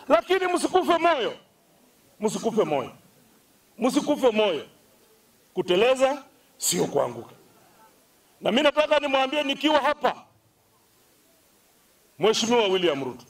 lakini msikufe moyo, msikufe moyo, msikufe moyo. Kuteleza sio kuanguka. Na mimi nataka nimwambie nikiwa hapa, Mheshimiwa William Ruto,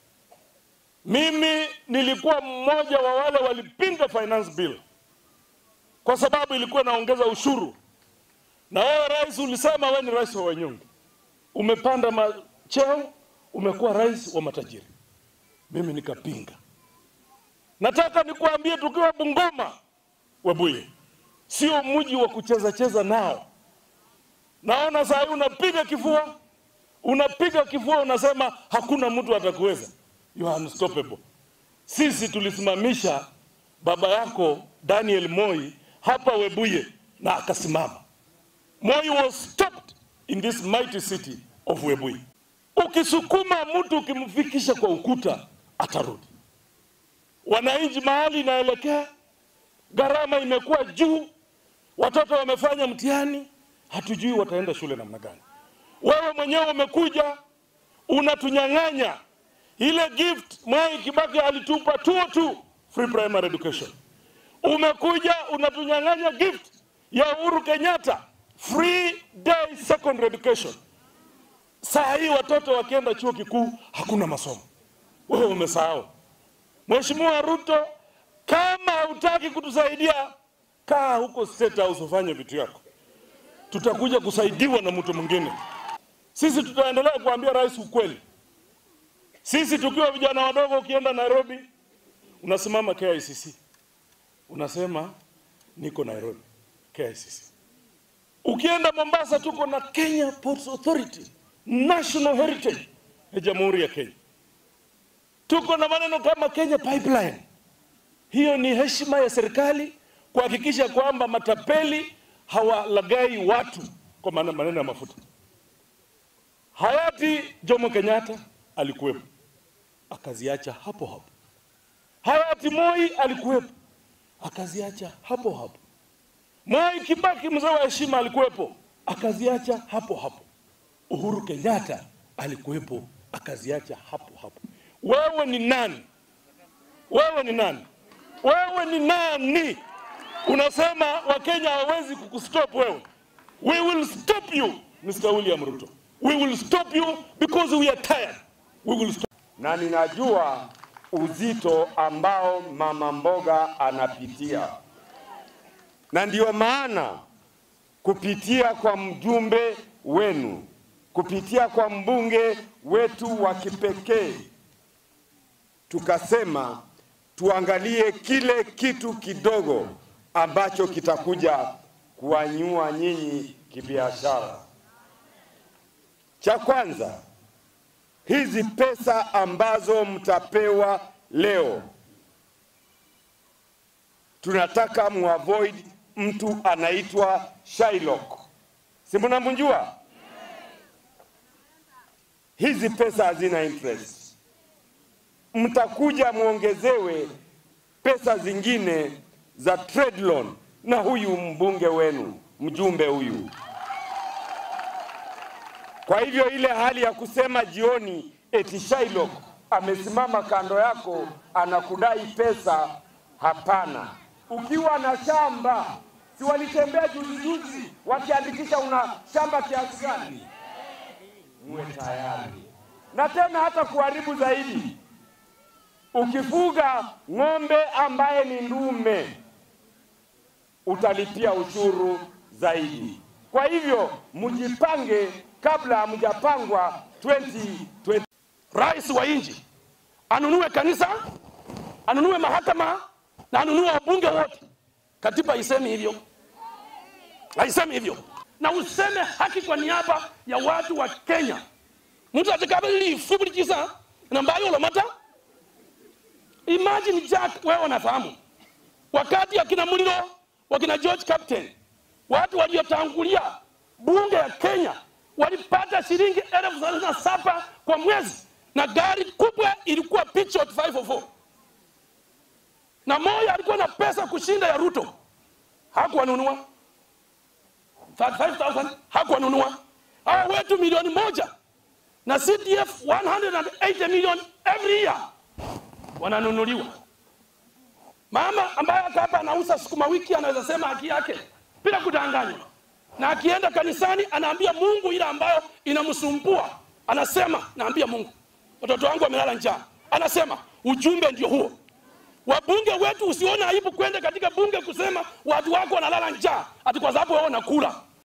mimi nilikuwa mmoja wa wale walipinga finance bill kwa sababu ilikuwa inaongeza ushuru, na wewe rais ulisema wewe ni rais wa wanyonge, umepanda ma cheo, umekuwa rais wa matajiri. Mimi nikapinga. Nataka nikuambie, tukiwa Bungoma, Webuye sio mji wa kucheza cheza nao. Naona saa hii unapiga kifua, unapiga kifua, unasema hakuna mtu atakuweza. You are unstoppable. Sisi tulisimamisha baba yako Daniel Moi hapa Webuye na akasimama. Moi was stopped in this mighty city of Webuye. Ukisukuma mtu ukimfikisha kwa ukuta atarudi. Wananchi mahali inaelekea, gharama imekuwa juu, watoto wamefanya mtihani, hatujui wataenda shule namna gani. Wewe mwenyewe umekuja unatunyang'anya ile gift Mwai Kibaki alitupa tuo tu free primary education. Umekuja unatunyang'anya gift ya Uhuru Kenyatta free day secondary education. Saa hii watoto wakienda chuo kikuu hakuna masomo. Wewe umesahau. Mheshimiwa Ruto, kama hutaki kutusaidia, kaa huko State House ufanye vitu yako, tutakuja kusaidiwa na mtu mwingine. Sisi tutaendelea kuambia rais ukweli. Sisi tukiwa vijana wadogo, ukienda Nairobi unasimama KICC, unasema niko Nairobi KICC. Ukienda Mombasa, tuko na Kenya Ports Authority, national heritage ya Jamhuri ya Kenya. Tuko na maneno kama Kenya Pipeline. Hiyo ni heshima ya serikali kuhakikisha kwamba matapeli hawalagai watu kwa maana maneno ya mafuta. Hayati Jomo Kenyatta alikuwepo akaziacha hapo hapo. Hayati Moi alikuwepo akaziacha hapo hapo. Mwai Kibaki mzee wa heshima alikuwepo akaziacha hapo hapo. Uhuru Kenyatta alikuwepo akaziacha hapo hapo. Wewe ni nani? Wewe ni nani? Wewe ni nani? Unasema Wakenya hawawezi kukustop wewe. We will stop you, Mr. William Ruto. We will stop you because we are tired. We will stop. na ninajua uzito ambao mama mboga anapitia, na ndiyo maana kupitia kwa mjumbe wenu, kupitia kwa mbunge wetu wa kipekee, tukasema tuangalie kile kitu kidogo ambacho kitakuja kuwanyua nyinyi kibiashara. Cha kwanza hizi pesa ambazo mtapewa leo, tunataka muavoid mtu anaitwa Shylock, si mnamjua? Hizi pesa hazina interest, mtakuja muongezewe pesa zingine za trade loan na huyu mbunge wenu, mjumbe huyu. Kwa hivyo ile hali ya kusema jioni eti Shylock amesimama kando yako anakudai pesa, hapana. Ukiwa na shamba, si walitembea juzi juzi wakiandikisha una shamba kiasi gani? Muwe tayari. Na tena hata kuharibu zaidi, ukifuga ng'ombe ambaye ni ndume utalipia ushuru zaidi. Kwa hivyo mjipange kabla hamjapangwa 2020. Rais wa nchi anunue kanisa, anunue mahakama na anunue wabunge wote. Katiba haisemi hivyo, haisemi hivyo, na useme haki kwa niaba ya watu wa Kenya. mtu atikabili ifubulikisa na mbayo lomata imagine Jack, wewe unafahamu wakati akina Muliro wakina George Captain watu waliotangulia bunge ya Kenya walipata shilingi elfu thelathini na saba kwa mwezi na gari kubwa ilikuwa Peugeot 504 na moja alikuwa na pesa kushinda ya Ruto hakuwanunua 35000 hakuwanunua hawa wetu milioni moja na CDF 180 million every year wananunuliwa. Mama ambaye hata hapa anauza sukuma wiki anaweza sema haki yake bila kudanganywa, na akienda kanisani anaambia Mungu ile ambayo inamsumbua, anasema naambia Mungu, watoto wangu wamelala njaa. Anasema ujumbe ndio huo. Wabunge wetu usione aibu kwenda katika bunge kusema watu wako wanalala njaa ati kwa sababu wao wanakula.